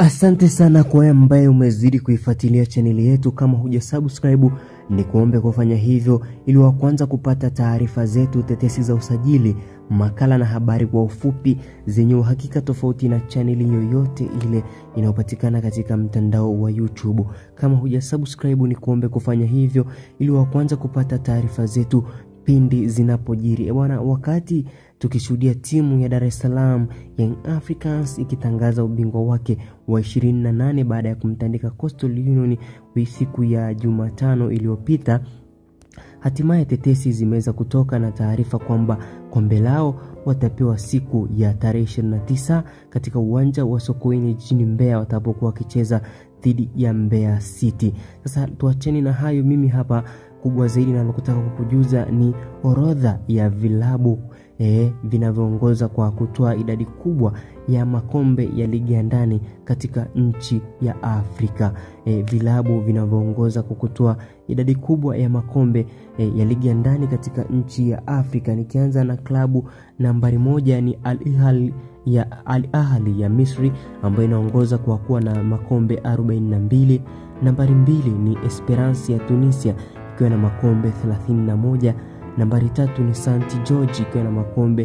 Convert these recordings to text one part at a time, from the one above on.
Asante sana kwa wewe ambaye umezidi kuifuatilia chaneli yetu. Kama huja subscribe, ni kuombe kufanya hivyo ili wa kwanza kupata taarifa zetu, tetesi za usajili, makala na habari kwa ufupi zenye uhakika, tofauti na chaneli yoyote ile inayopatikana katika mtandao wa YouTube. Kama huja subscribe, ni kuombe kufanya hivyo ili wa kwanza kupata taarifa zetu pindi zinapojiri. Bwana, wakati tukishuhudia timu ya Dar es Salaam Young Africans ikitangaza ubingwa wake wa 28 baada ya kumtandika Coastal Union siku ya Jumatano iliyopita. Hatimaye tetesi zimeweza kutoka na taarifa kwamba kombe lao watapewa siku ya tarehe 29 katika uwanja wa Sokoine jijini Mbeya watapokuwa wakicheza dhidi ya Mbeya City. Sasa tuacheni na hayo, mimi hapa kubwa zaidi nalokutaka kukujuza ni orodha ya vilabu eh, vinavyoongoza kwa kutoa idadi kubwa ya makombe ya ligi ya ndani katika nchi ya Afrika. Eh, vilabu vinavyoongoza kwa kutoa idadi kubwa ya makombe eh, ya ligi ya ndani katika nchi ya Afrika. Nikianza na klabu nambari moja ni Al Ahly ya Al Ahly ya Misri ambayo inaongoza kwa kuwa na makombe 42. Nambari mbili ni Esperance ya Tunisia ikiwa na makombe 31. Nambari tatu ni St George ikiwa na makombe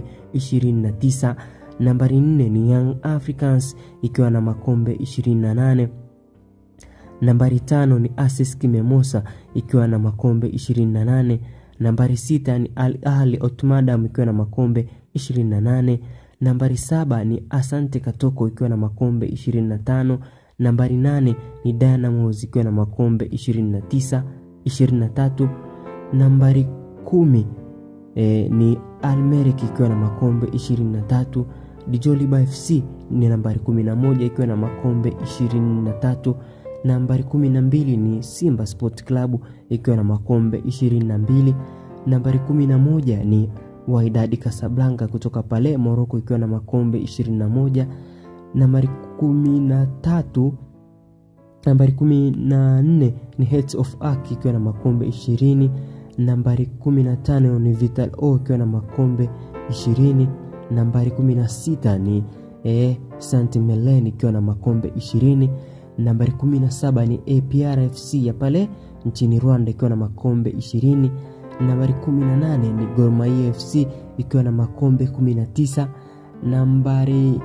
29. Nambari nne ni Young Africans ikiwa na makombe 28. Nambari tano ni ASEC Mimosas ikiwa na makombe 28. Nambari sita ni Al Ahly Otmadam ikiwa na makombe 28. Nambari saba ni Asante Katoko ikiwa na makombe 25. Nambari nane ni Dynamos ikiwa na makombe 29 23. Nambari kumi e, ni Almerek ikiwa na makombe 23. Dijoliba FC ni nambari 11 ikiwa na makombe 23. Nambari 12 ni Simba Sport Club ikiwa na makombe 22. Nambari 11 ni Wydad Casablanca kutoka pale Morocco ikiwa na makombe 21. Nambari 13 nambari 14 ni Hearts of Oak ikiwa na makombe 20. Nambari 15 ni Vital O ikiwa na makombe 20. Nambari 16 ni eh, Saint Melen ikiwa na makombe 20. Nambari 17 ni APR FC ya pale nchini Rwanda ikiwa na makombe 20. Nambari 18 ni Gor Mahia FC ikiwa na makombe 19. Nambari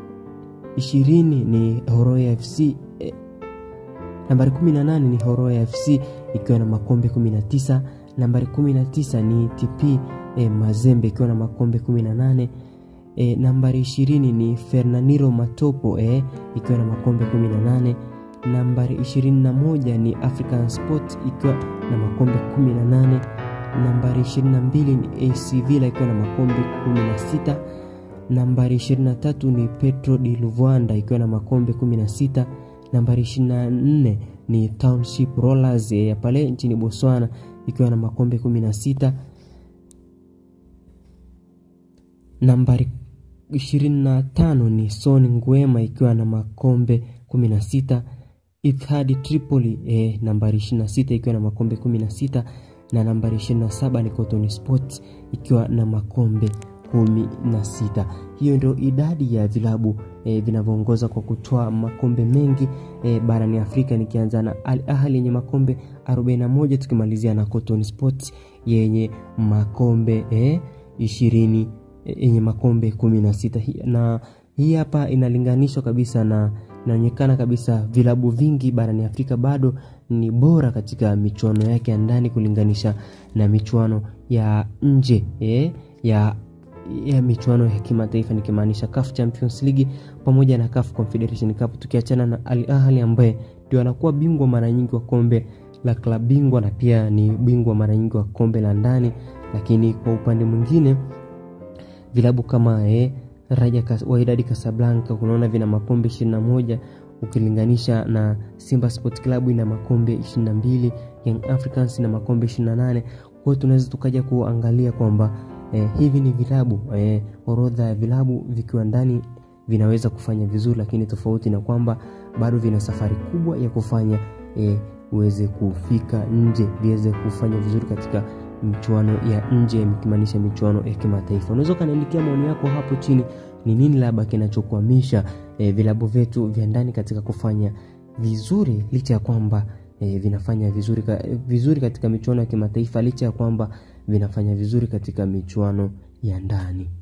20 ni Horoya FC eh, nambari 18 ni Horoya FC ikiwa na makombe 19. Nambari 19 ni TP eh, Mazembe ikiwa na makombe 18. E, nambari 20 ni Fernaniro Matopo eh, ikiwa na makombe 18. Nambari 21 ni African Sport ikiwa na makombe 18. Nambari 22 ni AC Villa ikiwa na makombe 16. Nambari 23 ni Petro di Luvuanda ikiwa na makombe 16. Nambari 24 ni Township Rollers ya pale nchini Botswana ikiwa na makombe 16. Nambari 25 ni Son Nguema ikiwa na makombe 16. Ittihad Tripoli eh, nambari 26 ikiwa na makombe 16 na nambari 27 ni Cotton Sports ikiwa na makombe 16. Hiyo ndio idadi ya vilabu eh, vinavyoongoza kwa kutoa makombe mengi eh, barani Afrika, nikianza na Al Ahly yenye makombe 41 tukimalizia na Cotton Sports yenye makombe eh, 20 yenye makombe 16 na hii hapa inalinganishwa kabisa na inaonekana kabisa vilabu vingi barani Afrika bado ni bora katika michuano yake ya ndani kulinganisha na michuano ya nje eh, ya ya michuano ya kimataifa nikimaanisha CAF Champions League pamoja na CAF Confederation Cup, tukiachana na Al Ahly ambaye ndio anakuwa bingwa mara nyingi wa kombe la klabu bingwa na pia ni bingwa mara nyingi wa kombe la ndani, lakini kwa upande mwingine vilabu kama eh, Raja Wydad Casablanca unaona vina makombe 21 ukilinganisha na Simba Sport Club ina makombe 22, Young Africans na makombe 28. Kwa hiyo tunaweza tukaja kuangalia kwamba eh, hivi ni vilabu eh, orodha ya vilabu vikiwa ndani vinaweza kufanya vizuri, lakini tofauti na kwamba bado vina safari kubwa ya kufanya eh, uweze kufika nje viweze kufanya vizuri katika michuano ya nje ikimaanisha michuano ya kimataifa. Unaweza ukaniandikia maoni yako hapo chini, ni nini labda kinachokwamisha e, vilabu vyetu vya ndani katika kufanya vizuri licha ya kwamba e, vinafanya vizuri, ka, vizuri katika michuano ya kimataifa licha ya kwamba vinafanya vizuri katika michuano ya ndani.